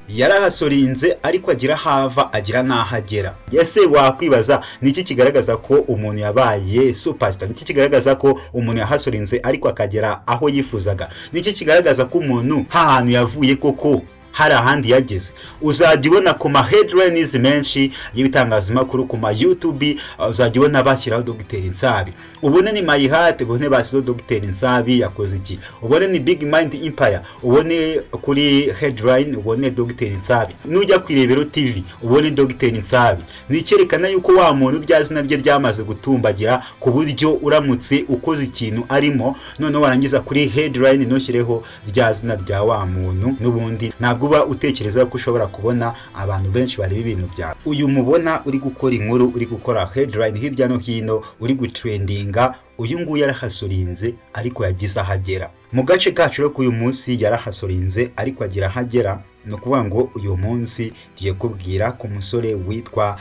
yarahasorinze ariko agira hava agira n'aho agera ese wakwibaza ni iki kigaragaza ko umuntu yabaye supasita ni iki kigaragaza ko umuntu yahasorinze ariko akagera aho yifuzaga ni iki kigaragaza ko umuntu nta hantu yavuye koko hari ahandi yageze uzajya ubona ku ma headlines menshi y'ibitangazamakuru ku ma YouTube uzajya ubona bashyiraho dogiteri nsabi ubone ni mayihate ubone bashyizeho dogiteri nsabi yakoze iki ubone ni big mind empire ubone kuri headline ubone dogiteri nsabi nujya ku irebero tv ubone dogiteri nsabi ni icyerekana yuko wa muntu rya zina rye ryamaze gutumbagira ku buryo uramutse ukoze ikintu arimo noneho warangiza kuri headline ntushyireho rya zina rya wa muntu n'ubundi ntabwo uba utekereza ko ushobora kubona abantu benshi bareba ibintu byawe uyu mubona uri gukora inkuru uri gukora headline hirya no hino uri gutrendinga uyu nguyu yarahasurinze ariko yagize aho agera mu gace kacu rero k'uyu munsi yarahasurinze ariko agira aho agera ni ukuvuga ngo uyu munsi tugiye kubwira ku musore witwa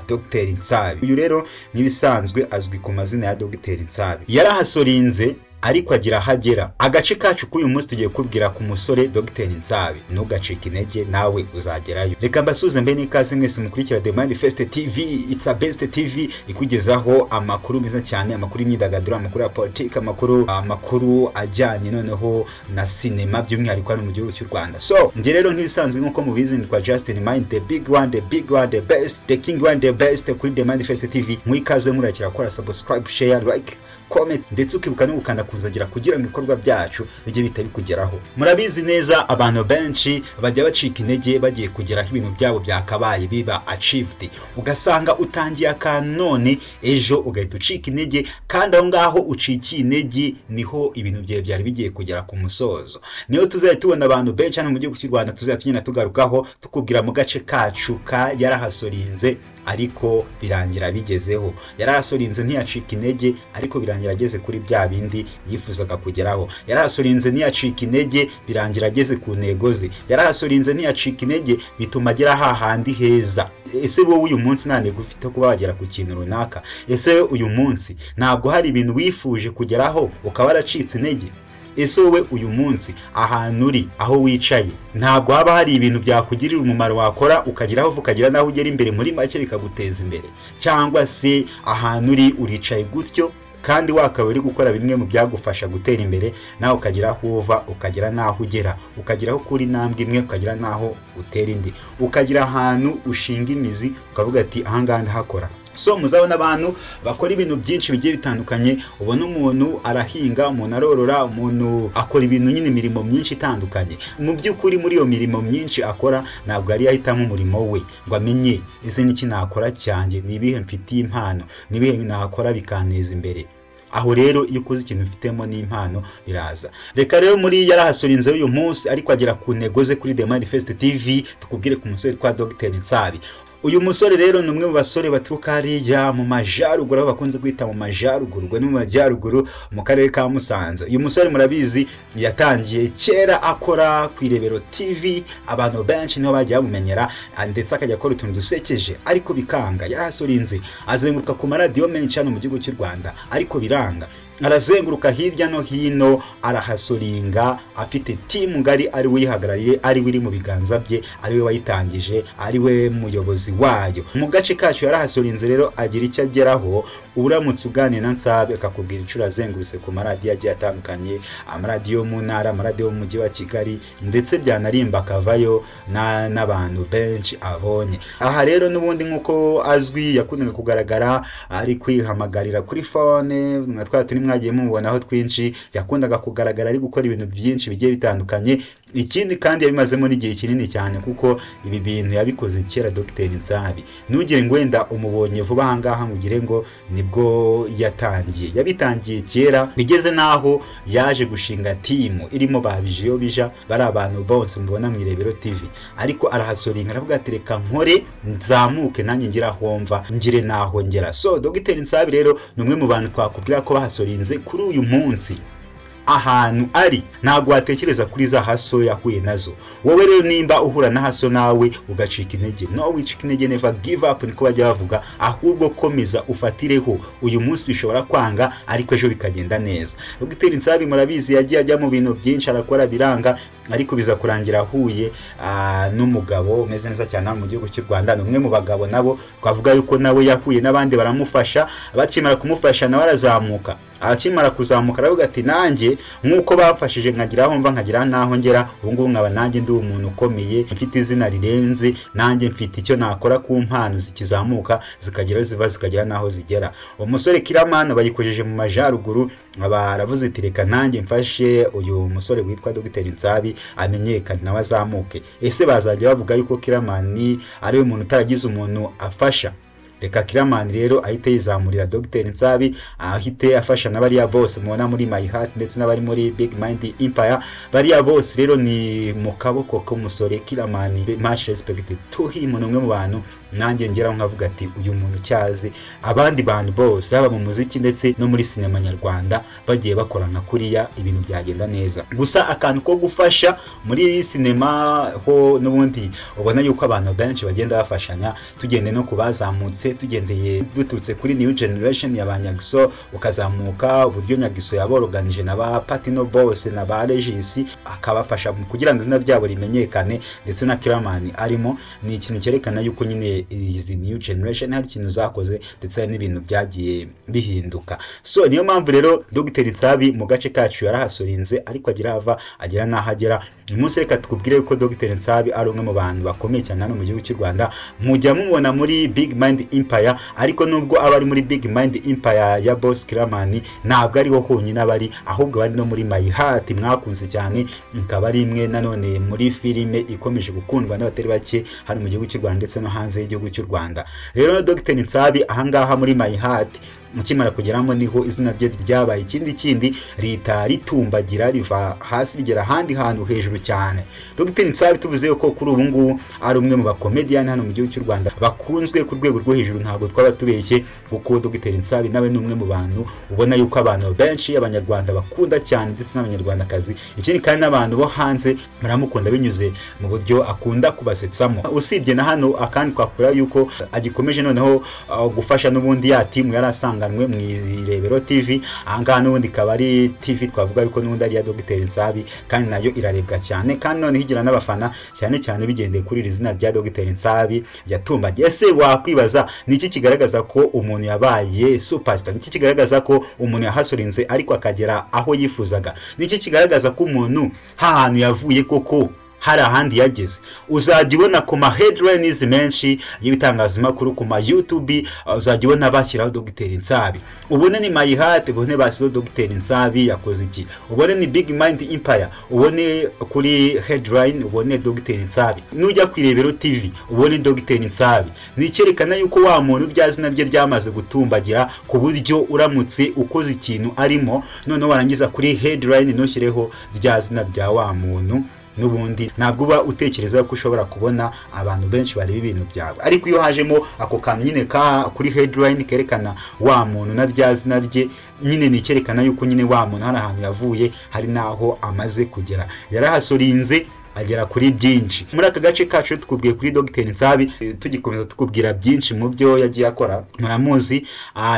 Dr Nsabi uyu rero n'ibisanzwe azwi ku mazina ya Dr Nsabi yarahasorinze ariko agira aho agera agace kacu k'uyu munsi tugiye kubwira ku musore dogiteri nsabi ntugacike intege nawe uzagerayo reka mbasuze mbe n'ikaze mwese mukurikira the manifest tv it's a best tv ikugezaho amakuru meza cyane amakuru y'imyidagaduro amakuru ya politiki amakuru amakuru ajyanye noneho na sinema by'umwihariko hano mu gihugu cy'u rwanda so njye rero nk'ibisanzwe nk'uko mubizi nitwa justin mind the big one the big one the best the king one the best kuri the manifest tv mwikaze murakira gukora subscribe share like comment ndetse ukibuka no gukanda kuzagera kugira ngo ibikorwa byacu bijye bihita bikugeraho murabizi neza abantu benshi bajya bacika intege bagiye kugeraho ibintu byabo byakabaye biba achieved ugasanga utangiye akantu none ejo ugahita ucika intege kandi aho ngaho ucikiye intege niho ibintu byawe byari bigiye kugera ku musozo niyo tuzajya tubona abantu benshi hano mu gihugu cy'u rwanda tuzajya tugenda tugarukaho tukubwira mu gace kacu ka yarahasorinze ariko birangira bigezeho yarahasorinze ntiyacika intege ariko birangira ageze kuri bya bindi yifuzaga kugeraho yarahasorinze ntiyacika intege birangira ageze ku ntego ze yarahasorinze ntiyacika intege bituma agera hahandi heza ese wowe uyu munsi nta ntego ufite kuba wagera ku kintu runaka ese uyu munsi ntabwo hari ibintu wifuje kugeraho ukaba waracitse intege ese wowe uyu munsi ahantu uri aho wicaye ntabwo haba hari ibintu byakugirira umumaro wakora ukageraho ukagira n'aho ugera imbere muri make bikaguteza imbere cyangwa se ahantu uri uricaye gutyo kandi wakaba uri gukora bimwe mu byagufasha gutera imbere nawe ukagera aho uva ukagera n'aho ugera ukagera aho ukura intambwe imwe ukagera n'aho utera indi ukagira ahantu ushinga imizi ukavuga ati ahangaha ndahakora so muzabona abantu bakora ibintu byinshi bigiye bitandukanye ubona umuntu arahinga umuntu arorora umuntu akora ibintu nyine imirimo myinshi itandukanye mu by'ukuri muri iyo mirimo myinshi akora ntabwo yari yahitamo umurimo we ngo amenye ese niki nakora cyanjye ni ibihe mfitiye impano ni ibihe nakora bikanteza imbere aho rero iyo ukoze ikintu ufitemo n'impano biraza reka rero muri yarahasorinzeho uyu munsi ariko agera ku ntego ze kuri the manifest tv tukubwire ku musore twa dogiteri nsabi uyu musore rero ni umwe mu basore baturuka hariya mu majyaruguru aho bakunze kwita mu majyaruguru ubwo ni mu majyaruguru mu karere ka musanze uyu musore murabizi yatangiye kera akora ku irebero tv abantu benshi niho bagiye bamumenyera ndetse akajya akora utuntu dusekeje ariko bikanga yarahasorinze azenguruka ku maradiyo menshi hano mu gihugu cy'u rwanda ariko biranga arazenguruka hirya no hino arahasoringa afite timu ngari ari we uyihagarariye ari we iri mu biganza bye ari we wayitangije ari we muyobozi wayo mu gace kacu yarahasorinze rero agira icyo ageraho uramutse uganiye na nsabe akakubwira inshuro azengurutse ku maradiyo agiye atandukanye amaradiyo yo mu ntara amaradiyo yo mu mujyi wa kigali ndetse byanarimba akavayo n'abantu benshi abonye aha rero n'ubundi nk'uko azwi yakundaga kugaragara ari kwihamagarira kuri fone nka twa turimo mwagiye mubonaho twinshi yakundaga kugaragara ari gukora ibintu byinshi bigiye bitandukanye ikindi kandi yabimazemo n'igihe kinini cyane kuko ibi bintu yabikoze kera dogiteri nsabi ntugire ngo wenda umubonye vuba ahangaha mugire ngo nibwo yatangiye yabitangiye kera bigeze n'aho yaje gushinga timu irimo ba bijiyo bija bari abantu bose mubona mu irebero tv ariko arahasoringa aravuga ati reka nkore nzamuke nanjye ngira homva ngire naho ngera so dogiteri nsabi rero ni umwe mu bantu twakubwira ko bahasorinze kuri uyu munsi ahantu ari ntabwo watekereza kuri za haso yahuye nazo wowe rero nimba uhura na haso nawe ugacika intege no wicika intege neva give up niko bajya bavuga ahubwo komeza ufatireho uyu munsi bishobora kwanga ariko ejo bikagenda neza dogiteri nsabi murabizi yagiye ajya mu bintu byinshi arakora biranga ariko biza kurangira ahuye n'umugabo umeze neza cyane mu gihugu cy'u rwanda ni umwe mu bagabo nabo twavuga yuko nawe yahuye n'abandi baramufasha bakimara kumufasha nawe arazamuka akimara kuzamuka aravuga ati nanjye nk'uko bamfashije nkagira aho mva nkagira n'aho ngera ubu ngubu nkaba nanjye ndi umuntu ukomeye mfite izina rirenze nanjye mfite icyo nakora ku mpano zikizamuka zikagera ziva zikagera n'aho zigera umusore kiramani bayikojeje mu majyaruguru baravuze iti reka nanjye mfashe uyu musore witwa dogiteri nsabi amenyekane nawe azamuke ese bazajya bavuga yuko kiramani ariwe muntu utaragize umuntu afasha reka kiramani rero ahite yizamurira dogiteri nsabi ahite afasha n'abariya bose mubona muri my heart ndetse n'abari muri big mind empire bariya bose rero ni mu kaboko k'umusore kiramani much respect to him ni umwe mu bantu nanjye ngeraho nkavuga ati uyu muntu cyazi abandi bantu bose haba mu muziki ndetse no muri sinema nyarwanda bagiye bakora nka kuriya ibintu byagenda neza gusa akantu ko gufasha muri sinema ho n'ubundi ubona yuko abantu benshi bagenda bafashanya tugende no kubazamutse tugendeye duturutse kuri new generation ya ba nyagiso ukazamuka uburyo nyagiso yaboroganije na ba patino bose na ba regisi akabafasha kugira ngo izina ryabo rimenyekane ndetse na kiramani arimo ni ikintu cyerekana yuko nyine izi new generation hari ikintu zakoze ndetse n'ibintu byagiye bihinduka so niyo mpamvu rero dogiteri nsabi mu gace kacu yarahasorinze ariko agira hava agera n'aho agera uyu munsi reka tukubwire yuko dogiteri nsabi ari umwe mu bantu bakomeye cyane hano mu gihugu cy'u rwanda mujya mubona muri big mind Empire ariko nubwo aba ari muri Big Mind Empire ya Boss Kiramani ntabwo ariho honyine abari ahubwo bari no muri My Heart mwakunze cyane ikaba ari imwe nanone muri filime ikomeje gukundwa n'abatari bake hano mu gihugu cy'u Rwanda ndetse no hanze y'igihugu cy'u Rwanda rero Dr Nsabi ahangaha muri My Heart mukimara kugeramo niho izina rye ryabaye ikindi kindi leta ritumbagira riva hasi rigera ahandi hantu hejuru cyane Dr Nsabi tuvuze ko kuri ubu ngubu ari umwe mu bakomediyani hano mu gihugu cy'u Rwanda bakunzwe ku rwego rwo hejuru ntabwo twaba tubeshye kuko Dr Nsabi nawe ni umwe mu bantu ubona yuko abantu benshi abanyarwanda bakunda cyane ndetse n'abanyarwandakazi ikindi kandi n'abantu bo hanze baramukunda binyuze mu buryo akunda kubasetsamo usibye na hano akandi twakora yuko agikomeje noneho gufasha n'ubundi ya timu yari asanzwe mu irebero tv ahangaha n'ubundi ikaba ari tv twavuga yuko n'ubundi ari iya dogiteri nsabi kandi nayo irarebwa cyane kandi noneho igira n'abafana cyane cyane bigendeye kuri iri zina rya dogiteri nsabi yatumbagiye ese wakwibaza ni iki kigaragaza ko umuntu yabaye supasita ni iki kigaragaza ko umuntu yahasorinze ariko akagera aho yifuzaga ni iki kigaragaza ko umuntu hantu yavuye koko hari ahandi yageze uzajya ubona ku ma headlines menshi y'ibitangazamakuru ku ma YouTube uzajya ubona bashyiraho Dr Nsabi ubone ni My Heart ubone basizeho Dr Nsabi yakoze iki ubone ni Big Mind Empire ubone kuri headline ubone Dr Nsabi nujya ku irebero TV ubone Dr Nsabi ni cyerekana yuko wa muntu rya zina rye ryamaze gutumbagira ku buryo uramutse ukoze ikintu arimo noneho warangiza kuri headline ntushyireho rya zina rya wa muntu n'ubundi ntabwo uba utekereza ko ushobora kubona abantu benshi bareba ibintu byawe ariko iyo hajemo ako kantu nyine ka kuri headline kerekana wa muntu na rya zina rye nyine ni icyerekana yuko nyine wa muntu hari ahantu yavuye hari n'aho amaze kugera yarahasorinze agera kuri byinshi muri aka gace kacu tukubwiye kuri Dr Nsabi tugikomeza tukubwira byinshi mu byo yagiye akora muramuzi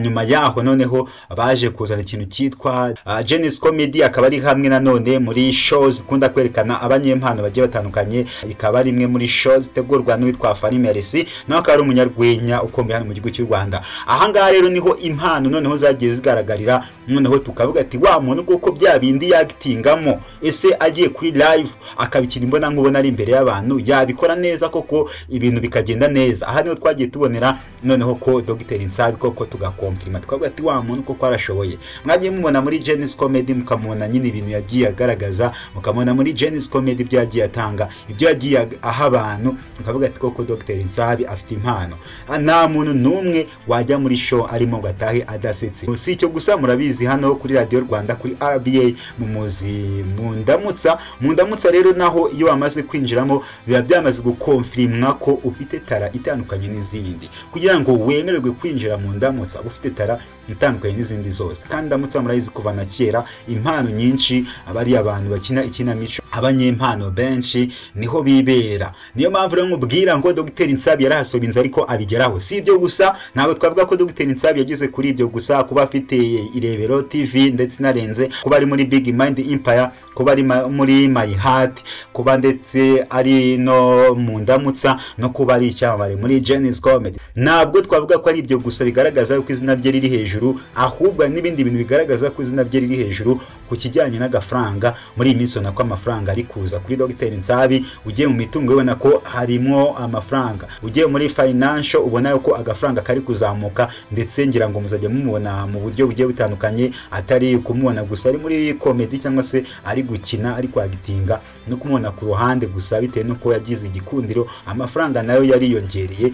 nyuma yaho noneho baje kuzana ikintu cyitwa Genesis Comedy akaba ari hamwe nanone muri shows ikunda kwerekana abanyempano bagiye batandukanye ikaba ari imwe muri shows itegurwa n'uwitwa Fari Merci nawe akaba ari umunyarwenya ukomeye hano mu gihugu cy'u Rwanda ahangaha rero niho impano noneho zagiye zigaragarira noneho tukavuga ati wa muntu kuko bya bindi yagitingamo ese agiye kuri live akabikira imbona nkubona ari imbere y'abantu yabikora neza koko ibintu bikagenda neza aha niho twagiye tubonera noneho ko Dr Nsabi koko tugakomfirima tukavuga ati wa muntu koko arashoboye mwagiye mubona muri Genesis Comedy mukamubona nyine ibintu yagiye agaragaza mukamubona muri Genesis Comedy ibyo yagiye atanga ibyo yagiye aha abantu mukavuga ati koko Dr Nsabi afite impano nta muntu n'umwe wajya muri show arimo gatahe adasetse si icyo gusa murabizi hano kuri Radio Rwanda kuri RBA mu muzi mundamutsa mundamutsa rero naho iyo wamaze kwinjiramo biba byamaze gukonfirimwa ko ufite tara itandukanye n'izindi kugira ngo wemererwe kwinjira mu ndamutsa ufite tara itandukanye n'izindi zose kandi ndamutsa murayizi kuva na kera impano nyinshi aba ari abantu bakina ikinamico abanyempano benshi niho bibera niyo mpamvu rero nkubwira ngo dogiteri nsabi yarahasorinze ariko abigeraho si ibyo gusa ntabwo twavuga ko dogiteri nsabi yageze kuri ibyo gusa kuba afite irebero tv ndetse inarenze kuba ari muri big mind empire kuba ari ma- muri my heart kuba ndetse ari no mu ndamutsa no kuba ari icyamamare muri genis comedy ntabwo twavuga ko ari ibyo gusa bigaragaza ko izina rye riri hejuru ahubwo hari n'ibindi bintu bigaragaza ko izina rye riri hejuru ku kijyanye n'agafaranga muri iyi minsi ubona ko amafaranga ari kuza kuri dogiteri nsabi ugiye mu mitungo ubona ko harimo amafaranga ugiye muri financial ubona ko agafaranga kari kuzamuka ndetse ngira ngo muzajya mumubona mu buryo bugiye butandukanye atari kumubona gusa ari muri komedi cyangwa se ari gukina ari kwagitinga no kumubona ku ruhande gusa bitewe n'uko yagize igikundiro amafaranga nayo yariyongereye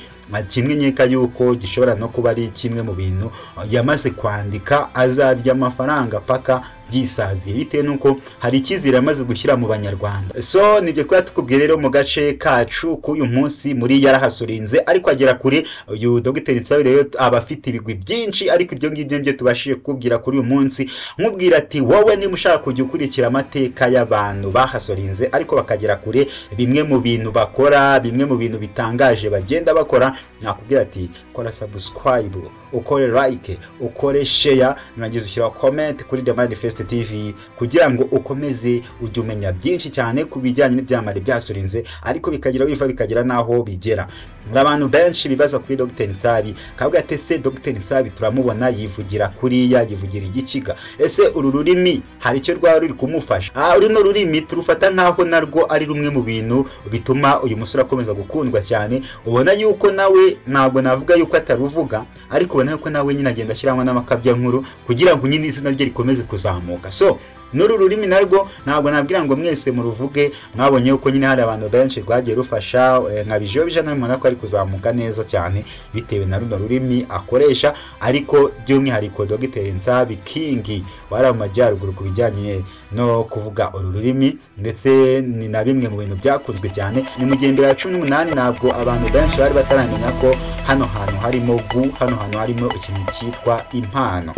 kimwe nkeka yuko gishobora no kuba ari kimwe mu bintu yamaze kwandika azarya amafaranga paka yisaziye bitewe n'uko hari icyizere amaze gushyira mu banyarwanda so nibyo twari tukubwiye rero mu gace kacu k'uyu munsi muri yarahasurinze ariko agera kure uyu dogiteri nsabe rero aba afite ibigwi byinshi ariko ibyo ngibyo nibyo tubashije kukubwira kuri uyu munsi nkubwira ati wowe niba ushaka kujya ukurikira amateka y'abantu bahasorinze ariko bakagera kure bimwe mu bintu bakora bimwe mu bintu bitangaje bagenda bakora nakubwira ati kora subscribe ukore like ukore share nurangiza ushyira comment kuri The Manifest TV kugira ngo ukomeze ujye umenya byinshi cyane ku bijyanye n'ibyamare byasurinze ariko bikagira biva bikagera n'aho bigera hari abantu benshi bibaza kuri Dr Nsabi kavuga ati ese Dr Nsabi turamubona yivugira kuriya yivugira igikiga ese uru rurimi hari icyo rwaba ruri kumufasha aha runo rurimi turufata nk'aho narwo ari rumwe mu bintu bituma uyu musore akomeza gukundwa cyane ubona yuko nawe ntabwo navuga yuko ataruvuga ariko ubona yuko nawe nyine agenda ashyiramo n'amakabya nkuru kugira ngo nyine izina rye rikomeze kuzamuka so n'uru rurimi narwo ntabwo nabwira ngo mwese muruvuge mwabonye yuko nyine hari abantu benshi rwagiye rufasha eh, nka bijobija nawe mubona ko ari kuzamuka neza cyane bitewe na runo rurimi akoresha ariko by'umwihariko dogiteri nsabi kingi wari mu majyaruguru ku bijyanye no kuvuga uru rurimi ndetse ni na bimwe mu bintu byakunzwe cyane ni mu gihembwe ya cumi n'umunani ntabwo abantu benshi bari bataramenya ko hano hantu harimo gu hano hantu harimo ikintu cyitwa impano